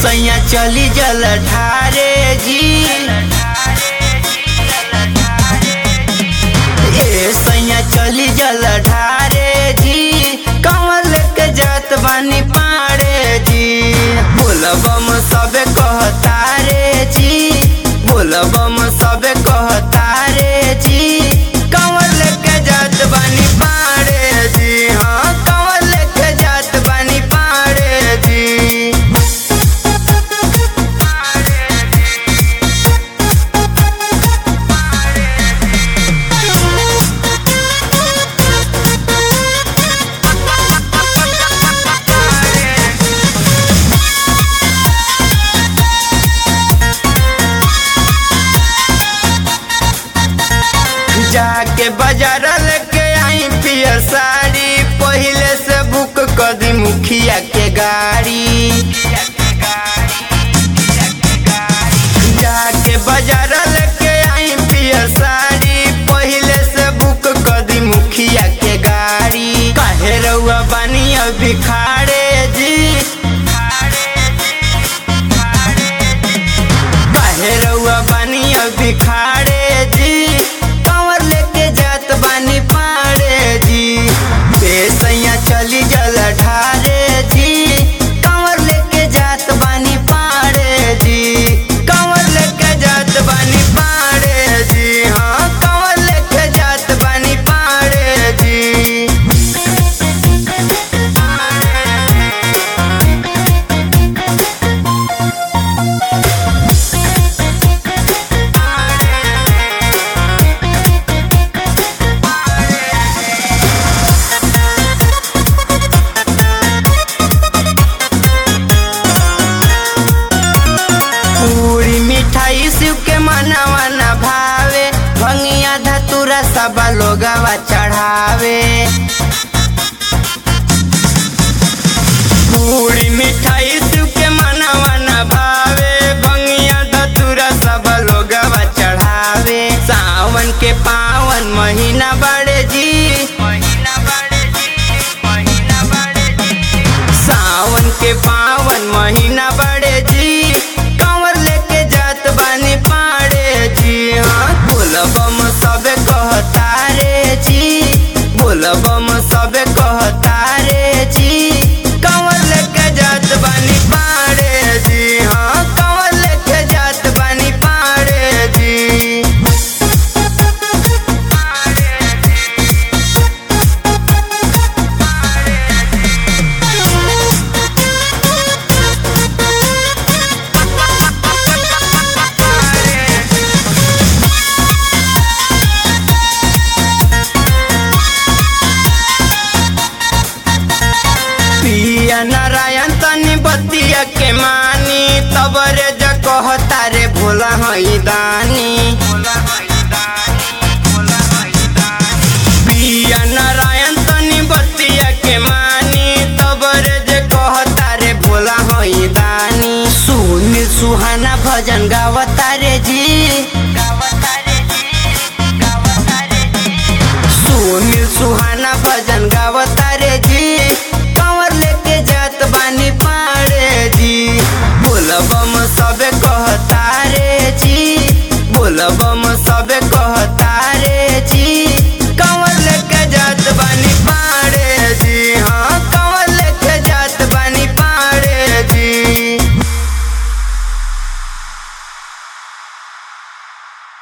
सैया चली जल ढारे जी ए सैया चली जल ढारे जी कमल के जात बानी पाड़े जी बोलबम सबे कहतारे जी बोलबम सबे कहतारे जी कमल के जात बानी पाड़े जी हाँ कमल के जात बानी पाड़े जी जाके बाजार लेके आई पियर साड़ी पहले से बुक कर दी मुखिया के गाड़ी जाके बाजार लेके आई पियर साड़ी पहले से बुक कर दी मुखिया के गाड़ी काहे रउआ बानी अभी खाड़े जी काहे रउआ बानी अभी खाड़े जी कंवर लेके जात बानी पाड़े जी बेसैया चली जल ढारे जी कंवर लेके जात बानी पाड़े जी कंवर लेके जात बानी पाड़े जी हाँ कंवर लेके जात बानी पाड़े जी पूरी मिठाई शिव के मनवा न भावे भंगिया धतुरा सब लोगवा चढ़ावे पूरी मिठाई शिव के मनवा न भावे भंगिया धतुरा सब लोगवा चढ़ावे सावन के पावन महीना बड़े जी सावन के पावन महीना बड़े जी कंवर लेके जात बानी पाड़े जी हाँ बोलबम सबे कहतारे जी बोलबम सबे कहतारे जी कंवर लेके जात बानी पाड़े जी हाँ कंवर लेके जात बानी पाड़े जी पिया नारायण तनी बतिया के मानी तबरे